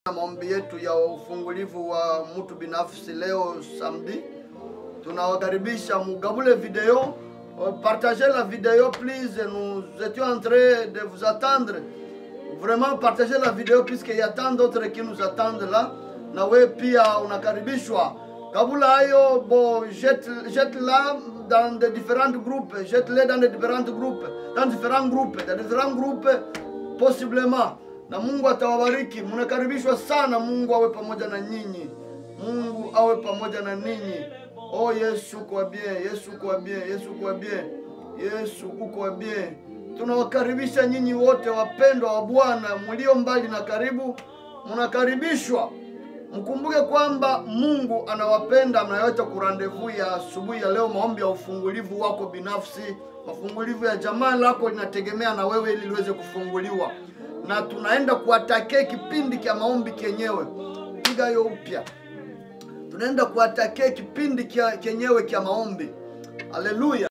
maombi yetu ya ufungulivu wa mtu binafsi leo samedi. Tunawakaribisha mugabule video, partagez la vidéo please, nous étions en train de vous attendre. Vraiment partagez la vidéo puisqu'il y a tant d'autres qui nous attendent là. Na we pia unakaribishwa. Kabula hayo bo jette, jette la dans des différents groupes, jette-les dans des différents groupes, dans différents groupes, dans différents groupes possiblement na Mungu atawabariki. Mnakaribishwa sana. Mungu awe pamoja na nyinyi, Mungu awe pamoja na ninyi. Oh Yesu kwa bien, Yesu kwa bien, Yesu kwa bien, Yesu uko bien. Tunawakaribisha nyinyi wote wapendwa wa Bwana mlio mbali na karibu, mnakaribishwa. Mkumbuke kwamba Mungu anawapenda. Mnaweza kurandevu ya asubuhi ya leo, maombi ya ufungulivu wako binafsi, mafungulivu ya jamaa lako linategemea na wewe ili liweze kufunguliwa na tunaenda kuatake kipindi cha maombi kenyewe. Piga hiyo upya, tunaenda kuatake kipindi kenyewe cha maombi. Haleluya!